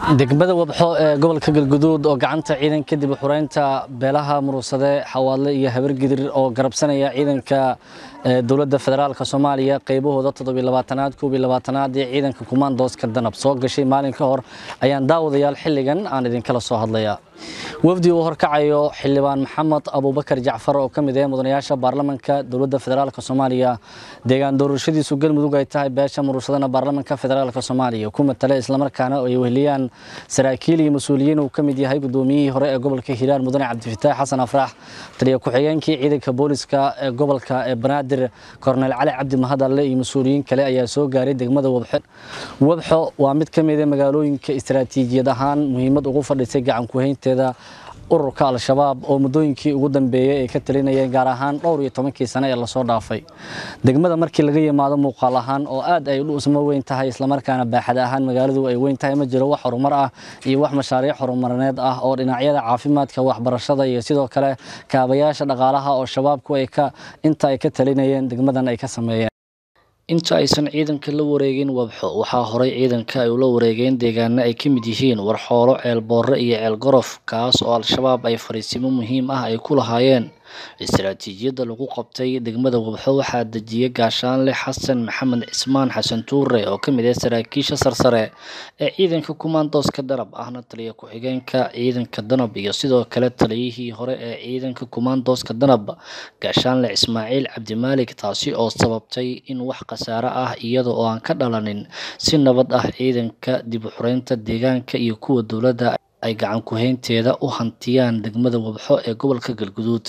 degmada wabxo ee gobolka galguduud oo gacanta ciidan kadib xureynta beelaha murugsade xawaadle iyo habargidir oo garabsanaya ciidanka dowladda federaalk soomaaliya qaybahooda toddobiilabaatanaad koobiilabaatanaad ee ciidanka kumaandooska danab soo gashay maalin ka hor ayaan daawadayaal xilligan aan idinkala soo hadlayaa wafdi uu horkacayo xildhibaan maxamed abuubakar jacfar oo ka mid ah mudanayaasha baarlamanka dowladda federaalk soomaaliya deegaan doorashadiisu galmudug ay tahay beesha murugsadana baarlamanka federaalk soomaaliya ku matala islamarkaana ay weheliyaan saraakiil iyo mas-uuliyiin uu ka mid yahay gudoomiyihii hore ee gobolka hiiraan mudane cabdifataax xasan afraax taliya ku-xigeenkii ciidanka booliska ee gobolka ee banaadir korneyl cali cabdi mahadalle iyo mas-uuliyiin kale ayaa soo gaaray degmada wabxo wabxo waa mid ka mid a magaalooyinka istaraatiijiyad ahaan muhiimad ugu fadhisay gacan kuhaynteeda ururka al-shabaab oo muddooyinkii ugu dambeeyey ay ka talinayeen gaar ahaan dhowr iyo tobankii sane ee lasoo dhaafay degmada markii laga yimaado muuqaal ahaan oo aad ay dhusma weyn tahay islamarkaana baaxad ahaan magaaladu ay weyn tahay ma jiro wax horumar ah iyo wax mashaariic horumarineed ah oo dhinacyada caafimaadka waxbarashada iyo sidoo kale kaabayaasha dhaqaalaha oo shabaabku ay ka inta ay ka talinayeen degmadan ay ka sameeyeen inta aysan ciidanka la wareegin wabxo waxaa horay ciidanka ay ula wareegeen deegaano ay ka mid yihiin warxoolo ceelboorre iyo ceelgorof kaas oo al-shabaab ay fariisimo muhiim ah ay ku lahaayeen istaraatiijiyadda lagu qabtay degmada wabxo waxaa dejiyay gaashaanle xasan maxamed cismaan xasan tuure oo ka mid ah saraakiisha sarsare ee ciidanka kumaandooska danab ahna taliya ku-xigeenka ciidanka danab iyo sidoo kale taliyihii hore ee ciidanka kumaandooska danab gaashaanle ismaaciil cabdimaalik taasi oo sababtay in wax khasaare ah iyada oo aan ka dhalanin si nabad ah ciidanka dib u xureynta deegaanka iyo kuwa dowladda ay gacan kuhaynteeda u hantiyaan degmada wabxo ee gobolka galguduud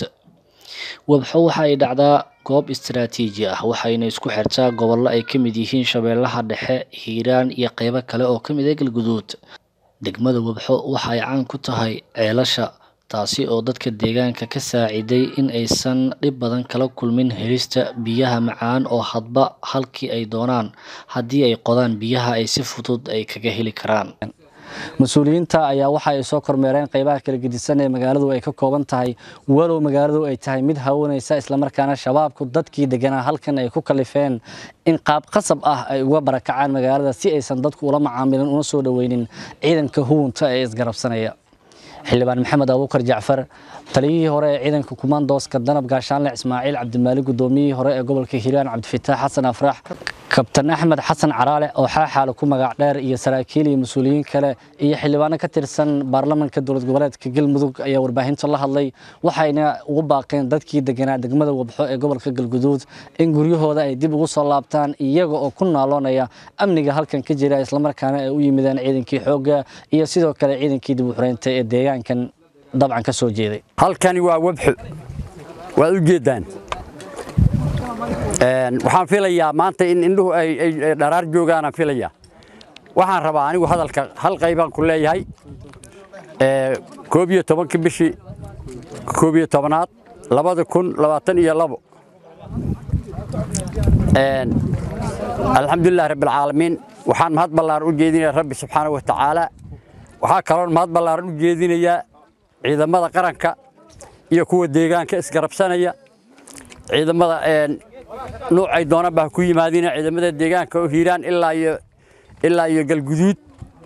wabxo waxa ay dhacdaa goob istaraatiiji ah waxayna isku xirtaa gobollo ay ka mid yihiin shabeellaha dhexe hiiraan iyo qeybo kale oo ka mid ah galguduud degmada wabxo waxa ay caan ku tahay ceelasha taasi oo dadka deegaanka ka saaciday in aysan dhib badan kala kulmin helista biyaha macaan oo hadba halkii ay doonaan haddii ay qodaan biyaha ay si fudud ay kaga heli karaan mas-uuliyiinta ayaa waxa ay soo kormeereen qaybaha kala gedisan ee magaaladu ay ka kooban tahay walow magaaladu ay tahay mid hawanaysa islamarkaana shabaabku dadkii deganaa halkan ay ku kalifeen in qaab qasab ah ay uga barakacaan magaalada si aysan dadku ula macaamilin una soo dhoweynin ciidanka huwunta ee isgarabsanaya xildhibaan maxamed abuukar jacfar taliyihii hore ee ciidanka kumaandooska danab gaashaanle ismaaciil cabdimaali gudoomiyihii hore ee gobolka hiiraan cabdifataax xasan afraax kabtan axmed xasan caraale oo xaaxaale ku magac dheer iyo saraakiil iyo mas-uuliyiin kale iyo xildhibaano ka tirsan baarlamanka dowlad goboleedka galmudug ayaa warbaahinta la hadlay waxayna ugu baaqeen dadkii deganaa degmada wabxo ee gobolka galguduud in guryahooda ay dib ugu soo laabtaan iyaga oo ku naaloonaya amniga halkan ka jira islamarkaana ay u yimideen ciidankii xoogga iyo sidoo kale ciidankii dib u xureynta ee deegaankan dabcan ka soo jeeday halkani waa wabxo waad u jeeddaan waxaan filayaa maanta in indhuhu ay dharaar joogaanaan filayaa waxaan rabaa anigu hadalka hal qaybaan ku leeyahay koob iyo tobanka bishii koob iyo tobanaad labada kun labaatan iyo labo alxamdulilah rabbilcaalamiin waxaan mahad ballaaran u jeedinayaa rabbi subxaana wa tacaala waxaa kaloon mahad ballaaran u jeedinayaa ciidamada qaranka iyo kuwa deegaanka isgarabsanaya ciidamada nuucay doonanba ha ku yimaadina ciidamada deegaanka oo hiiraan ilaa iyo ilaa iyo galguduud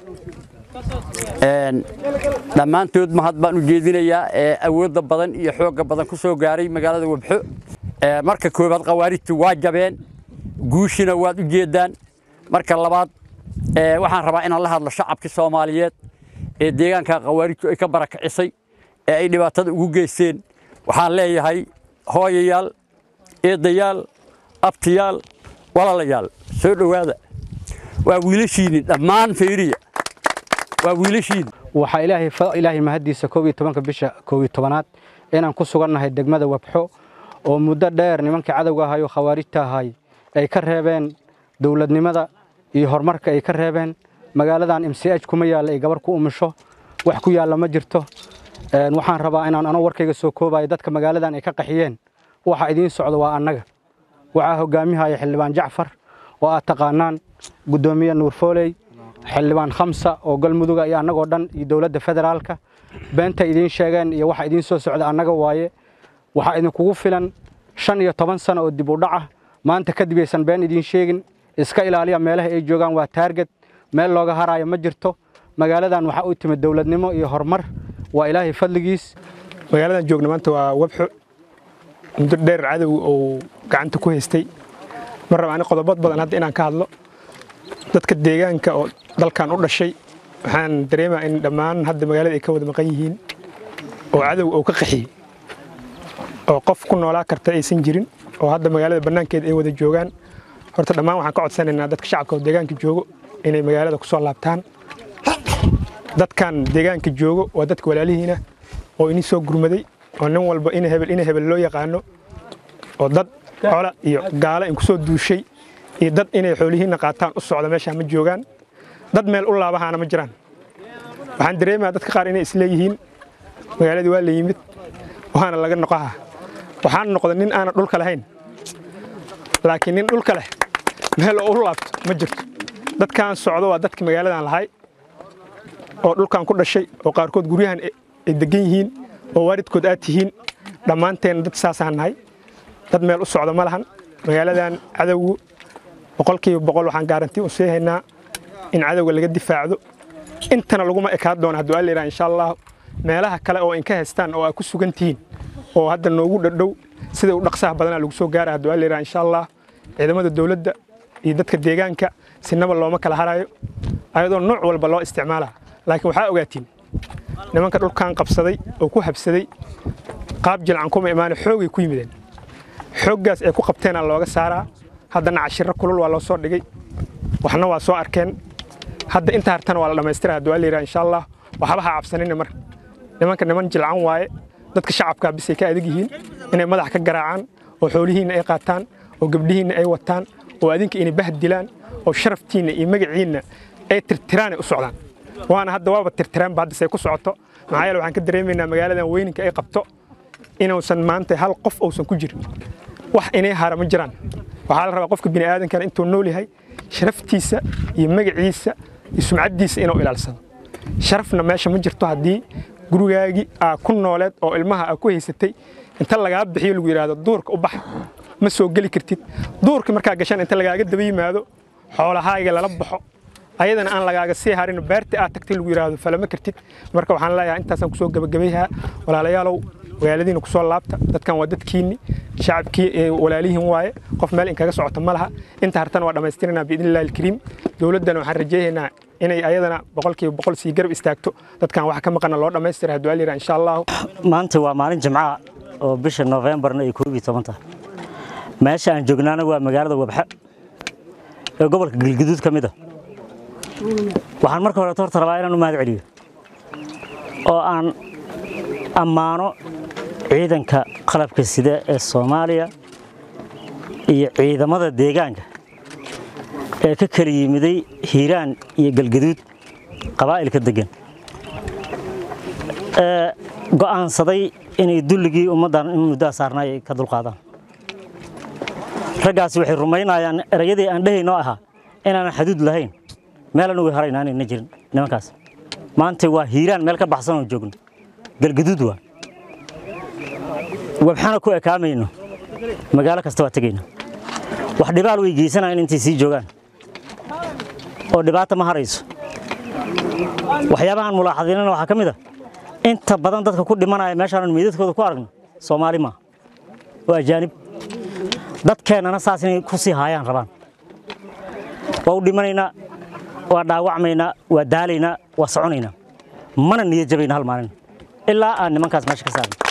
dhammaantood mahad baan u jeedinayaa ee awoodda badan iyo xoogga badan ku soo gaaray magaalada wabxo marka koowaad khawaarijtu waa jabeen guushina waad u jeeddaan marka labaad waxaan rabaa inaan la hadlo shacabkii soomaaliyeed ee deegaanka khawaarijtu ay ka barakacisay ee ay dhibaatada ugu geysteen waxaan leeyahay hooyayaal eedayaal abtiyaal walaalayaal soo dhowaada waa wiilashiinni dhammaan fayriya waa wiilashiinni waxaa ilaahay ilaahay mahaddiisa koob iyo tobanka bisha koob iyo tobanaad inaan ku sugannahay degmada wabxo oo muddo dheer nimankii cadowga ahay oo khawaarijta ahay ay ka reebeen dowladnimada iyo horumarka ay ka reebeen magaaladan m c h kuma yaalla ay gabar ku umisho wax ku yaalla ma jirto waxaan rabaa inaan anoo warkayga soo koobayo dadka magaaladan ay ka qaxiyeen waxa idiin socda waa annaga waxaa hogaamihaya xildhibaan jacfar oo aad taqaanaan guddoomiye nuur fooley xildhibaan khamsa oo galmuduga iyo annagoo dhan iyo dowladda federaalka beenta idiin sheegeen iyo waxa idiin soo socda annaga waaye waxaa idinkugu filan shan iyo toban sano oo dib u dhac ah maanta kadib aysan been idiin sheegin iska ilaaliya meelaha ay joogaan waa taarget meel looga haraayo ma jirto magaaladan waxaa u timid dowladnimo iyo horumar waa ilaahay fadligiis magaaladan joogna maanta waa webxo muddo dheer cadow oo gacanta ku haystay ma raba ani qodobad badan hadda inaan ka hadlo dadka deegaanka oo dalkan u dhashay waxaan dareemaa in dhammaan hadda magaalada ay ka wada maqan yihiin oo cadow oo ka qaxiyey oo qof ku noolaa karta aysan jirin oo hadda magaalada bannaankeeda ay wada joogaan horta dhammaan waxaan ka codsanaynaa dadka shacabka oo deegaanka joogo inay magaalada ku soo laabtaan dadkan deegaanka joogo waa dadka walaalihiina oo ini soo gurmaday oo nin walba ina hebel ina hebel loo yaqaano oo dad cola iyo gaalo in ku soo duushay iyo dad inay xoolihiinna qaataan u socda meeshaa ma joogaan dad meel u laabahaana ma jiraan waxaan dareemayaa dadka qaar inay isleeyihiin magaaladii waa la yimid waana laga noqaha waxaan noqda nin aanan dhulka lahayn laakiin nin dhulka leh meel oo u laabto ma jirto dadkan socdo waa dadka magaaladan lahay oo dhulkan ku dhashay oo qaarkood guryahan ay degan yihiin oo waalidkood aad tihiin dhammaanteen dad saasaan nahay dad meel u socdo ma lahan magaaladan cadowgu boqolkiiba boqol waxaan gaarantii u sii haynaa in cadowga laga difaacdo intana laguma ekaan doono hadduu alla yidhaha insha allah meelaha kale oo inka haystaan oo aad ku sugan tihiin oo hadda noogu dhadhow sida u dhaqsaha badanaa lagu soo gaara hadduu alla yidhaha insha allah ciidamada dowladda iyo dadka deegaanka sinaba looma kala harayo ayadoo nooc walba loo isticmaalaa laakiin waxaa ogaatiin nimanka dhulkan qabsaday oo ku habsaday qaab jilcan kuma imaane xoogay ku yimideen xooggaas ay ku qabteenaa looga saaraa haddana cashiro kulul waa loo soo dhigay waxna waa soo arkeen hadda inta hartana waa la dhammaystira hadduu alla yidhaha insha allah waxba ha cabsanina mar nimanka niman jilcan waaye dadka shacabkaa bisay ka adag yihiin inay madax ka garaacaan oo xoolihiinna ay qaataan oo gabdhihiinna ay wataan oo adinka inay bahd dilaan oo sharaftiinna iyo magaciinna ay tirtiraanay u socdaan waana hadda waaba tirtiraanba hadda say ku socoto maxaa yeele waxaan ka dareemaynaa magaaladan weyninka ay qabto inuusan maanta hal qof uusan ku jirin wax inay hara ma jiraan waxaa la rabaa qofka bini'aadankana intuu nool yahay sharaftiisa iyo magaciisa iyo sumcaddiisa inuu ilaalsado sharafna meesha ma jirto haddii gurigaagii aa ku nooleed oo ilmaha aa ku haysatay inta lagaa bixiyo lagu yidhaahdo duurka u bax ma soo geli kartid duurka markaa gashan inta lagaaga daba yimaado xoolahaaga lala baxo ayadana aan lagaaga sii harin beerta aad tagtay lagu yidhaahdo falama kartid marka waxaan leeyahay intaasaan kusoo gabagabayhaa walaalayaalow magaaladiina kusoo laabta dadkan waa dadkiinni shacabkii walaalihiin waaye qof meel inkaga socota ma laha inta hartana waa dhammaystiranaa biidni illahi alkariim dowladdana waxaan rajaynaynaa inay ayadana boqolkiiba boqol sii garab istaagto dadkan wax ka maqana loo dhammaystira hadduu aliyira insha allahu maanta waa maalin jimcaha oo bisha noofembarna ay koob iyo toban tahay meesha aan joognaana waa magaalada wabxa ee gobolka galguduud ka mid a waxaan marka hore horta rabaa inaan u mahad celiyo oo aan ammaano ciidanka qalabka sida ee soomaaliya iyo ciidamada deegaanka ee ka kala yimiday hiiraan iyo galgaduud qabaa'ilka deggan ee go'aansaday inay dulligii ummaddan in muddaa saarnaay ay ka dulqaadaan raggaasi waxay rumaynayaan erayadii aan dhehaynoo ahaa inaanan xaduud lahayn meelan uga harayn aanayna jirin nimankaas maanta waa hiiraan meel ka baxsan oo joogno galgaduud waa wabxana ku ekaamayno magaalo kasta waa tegayna wax dhibaal way geysanayaan intay sii joogaan oo dhibaata ma harayso waxyaabahan mulaaxadiinana waxaa ka mid a inta badan dadka ku dhimanaya meeshaanan meydadkooda ku aragno soomaali maaha waa ajaanib dadkeennana saas inay ku sii haayaan rabaan waa u dhimanaynaa waa dhaawacmaynaa waa daalaynaa waa soconaynaa mana niyad jabayna hal maalin ilaa aan nimankaas meesha ka saarno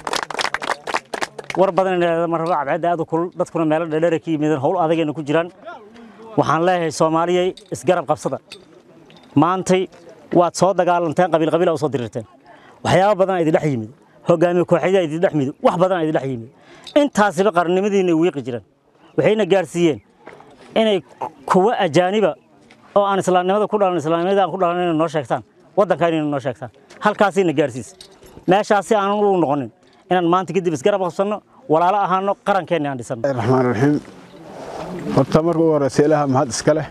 war badan ma rabo cabcadda aad u kulul dadkuna meelo dheerdheera ka yimideen howl adagayna ku jiraan waxaan leeyahay soomaaliyay isgarab qabsada maantay waad soo dagaalanteen qabiil qabiil u soo dirirteen waxyaabo badan idin dhex yimid hogaamiye kooxyada idin dhex yimid wax badan idin dhex yimid intaasiba qarannimadiina wiiqi jireen waxayna gaarsiiyeen inay kuwa ajaaniba oo aan islaamnimada ku dhalan islaamnimada aan ku dhalan inay noo sheegtaan waddanka inay noo sheegtaan halkaasayna gaarsiisa meeshaasi aanan u noqonin inaan maanta kadib isgarab qabsanno walaalo ahaano qarankeenna aan dhisanno raxmaan raxiim horta marka ugu horeysa ilaaha mahad iska leh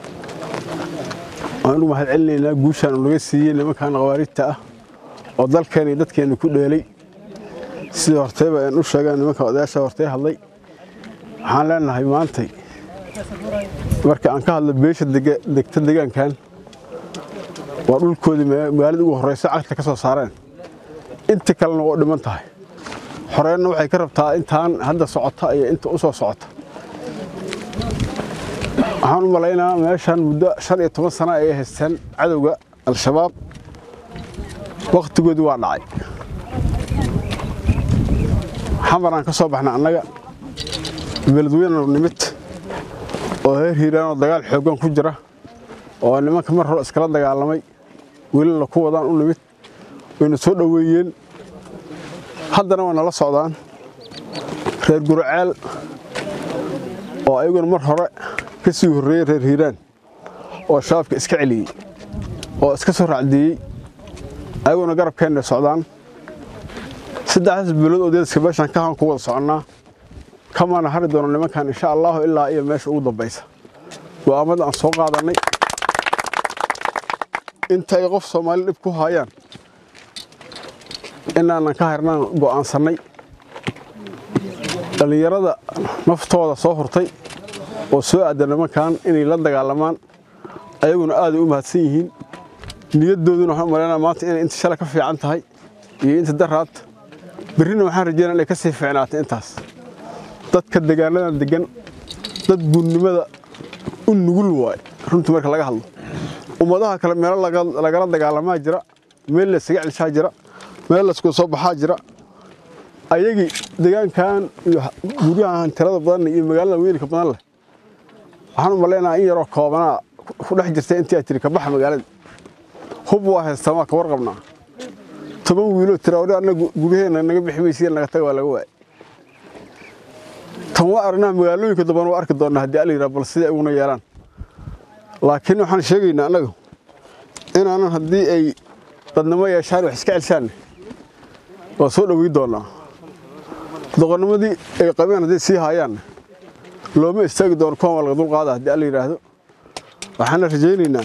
waan ugu mahad celinaynaa guushaan uu naga siiyey nimankan khawaarijta ah oo dalkeena iyo dadkeena ku dheelay sidii hortayba aan u sheegaan nimanka odayaasha hortay hadlay waxaan leenahay maantay marka aan ka hadlo beesha degta deegaankan waa dhulkoodii magaalada ugu horreysa cagta ka soo saareen inta kalena waa u dhiman tahay xoreenna waxay ka rabtaa intaan hadda socota iyo inta u soo socota waxaan u malaynaa meeshan muddo shan iyo toban sano ay haysteen cadowga al-shabaab wakhtigoodii waa dhacay xamaraan ka soo baxna annaga beledweyne nimid oo heer hiiraan oo dagaal xooggan ku jira oo nimanka mar hore iskala dagaalamay welina ku wadaan u nimid wayna soo dhoweeyeen haddana waa nala socdaan reer guraceel oo ayaguna mar hore ka sii horreeyey reer hiiraan oo shabaabka iska celiyey oo iska soo raacdeeyey ayaguna garabkeenna socdaan saddexdaas bilood oo deedaska meeshaan ka han ku wada soconnaa kamaana hari doono nimankan insha allahu ilaa iyo meesha ugu dambaysa go'aamada aan soo qaadannay inta ay qof soomaali dhib ku haayaan inaanan ka harnaan go'aansannay dhallinyarada naftooda soo hurtay oo soo aadda nimankan inay la dagaalamaan ayaguna aaday u mahadsan yihiin niyaddooduna waxaan u malaynaa maanta inay inta shalay ka fiican tahay iyo inta daraad berrina waxaan rajeynaa inay ka sii fiicnaatay intaas dadka deegaanadan deggan dad guurnimada u nugul waaye runtii marka laga hadlo ummadaha kale meelo lagala dagaalamaa jira meel laysaga celshaa jira meel laysku soo baxaa jira ayagii deegaankan iyo guryahan tirada badan iyo magaalada weynka badan leh waxaan u malaynaa in yaroo koobanaa ku dhex jirta intii aad tiri ka baxa magaalada hub waa haystaan waa ka warqabnaa toban wiiloo tira ori annaga guryaheena naga bixi maysiya naga taga waa laga waayay tan waa aragnaa magaalooyinka dambana waa arki doonnaa haddii ala yidhaha bal siday uguna yeelaan laakiin waxaan sheegaynaa annaga inaanan haddii ay dadnimo yeeshaan wax iska celshaanne waa soo dhowey doonnaa doqonnimadii ay qabeen hadday sii haayaanne looma istaagi doono kuwan waa laga dulqaada haddii alla yidhaahdo waxaana rajaynaynaa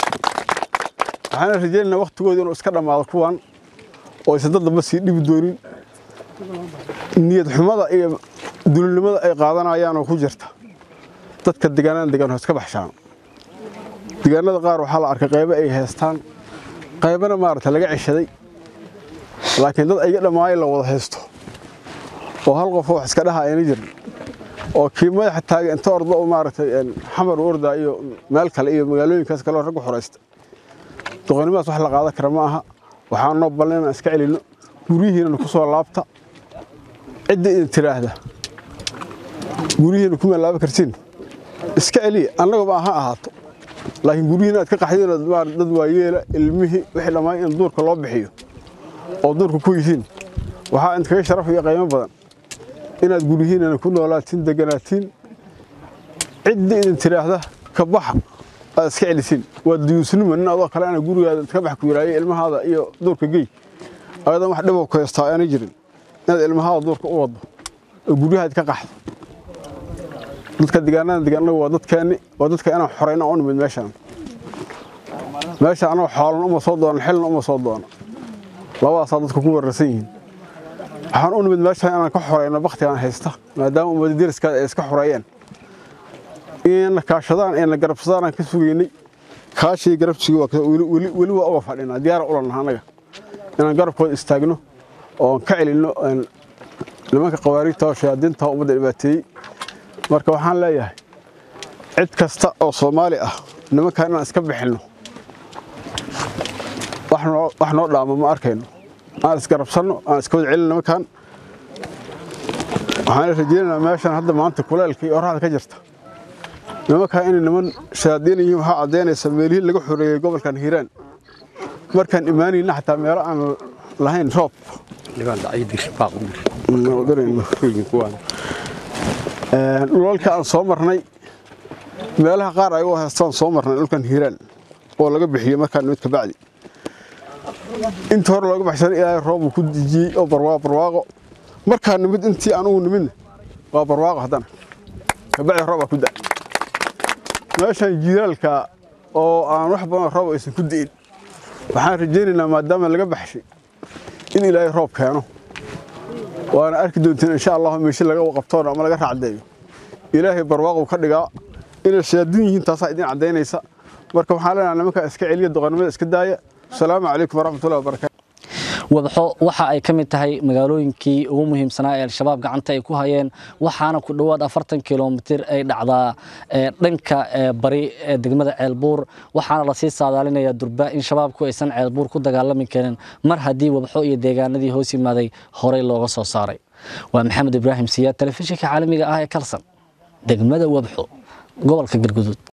waxaana rajaynaynaa wakhtigooda inuu iska dhammaado kuwan oo aysan dad damba sii dhibi doonin niyad xumada iyo dulinimada ay qaadanayaan oo ku jirta dadka deegaanada degan hoos ka baxshaan deegaanada qaar waxaa la arkay qaybo ay haystaan qaybana maaragta laga ceshaday laakiin dad ayga dhammaay la wada haysto oo hal qof wax iska dhaha ayna jirin oo kii madaxa taaga inta ordo oo maaragtay xamar orda iyo meel kale iyo magaalooyinkaas kale oo raggu xoraysta doqonnimadaas wax la qaadan kara ma aha waxaan noo ballan inaan iska celinno guryihiinana ku soo laabta cidda idin tiraahda guryihiina kuma laaban kartiin iska celiya annagaba ha ahaato laakiin guryihiina aad ka qaxdeen dad waayeela ilmihii wixii dhammaan in duurka loo bixiyo oo duurka ku yihiin waxaa idinkaga sharaf iyo qiimo badan inaad guryihiinana ku noolaatiin deganaatiin cidda idin tiraahda ka baxa aad iska celisiin waa duyuusnimo nin adoo kale ana gurigaada ka bax ku yiraayo ilmahaada iyo duurka gey ayadan wax dhiboo ku haystaa aanay jirin inaad ilmahaada duurka u waddo oo guryahaad ka qaxdo dadka deegaanada degan waa dadkeenni waa dadka inaan xorayno u nimid meeshaan meesha anagoo xoolan uma soo doonan xilna uma soo doono labadaasaa dadka ku wararsan yihiin waxaan u nimid meeshaan inaan ka xorayno baktigaan haysta maadaama ummada deriskaada ay iska xoreeyeen inayna kaashadaan ayna garabsadaan aan ka sugaynay kaashii garabsiga weli waa uga fadhinaa diyaara ulanaha annaga inaan garabkooda istaagno oon ka celinno nimanka qawaariigta oo shayaadiinta ummadda dhibaateeyey marka waxaan leeyahay cid kasta oo soomaali ah nimankan inaan iska bixinno wax noo dhaamo ma arkayno aan isgarabsanno aan iska wada celin nimankan waxaan rajeynaynaa meeshan hadda maanta kuleelka iyo oraxda ka jirta nimankan inay niman shayaadiin yihiin waxaa caddaynaysa meelihii laga xoreeyey gobolkan hiiraan markaan imaanayna xataa meelo aan lahayn roob dhulalka aan soo marnay meelaha qaar ayagoo haystaan soo marnay dhulkan hiiraan oo laga bixiyey markaan nimid ka bacdi intii hore looga baxsan ilaahay roobuu ku dejiyey oo barwaaqo barwaaqo markaan nimid intii anugu nimidna waa barwaaqo haddana kabacdi roob baa ku da meeshan jiiraalka oo aan wax badan roob aysan ku di'in waxaan rajaynaynaa maadaama laga baxshay in ilaahay roob keeno waana arki doonteen insha allahu meeshe laga qabtoona ama laga raacdeeyo ilaahay barwaaquu ka dhigaa inay shayaadiin yihiin taasaa idin caddaynaysa marka waxaan leenahay nimanka iska celiya doqonnimada iska daaya asalaamu calaykum waraxmatullahi wabarakaatu wabxo waxa ay ka mid tahay magaalooyinkii ugu muhiimsanaa ee al-shabaab gacanta ay ku hayeen waxaana ku dhowaad afartan kilomitir ay dhacdaa dhanka bari ee degmada ceelbuur waxaana lasii saadaalinayaa durba in shabaabku aysan ceelbuur ku dagaalami karin mar haddii wabxo iyo deegaanadii hoos yimaaday horey looga soo saaray waa maxamed ibraahim siyaad telefishinka caalamiga ah ee kalsan degmada wabxo gobolka galguduud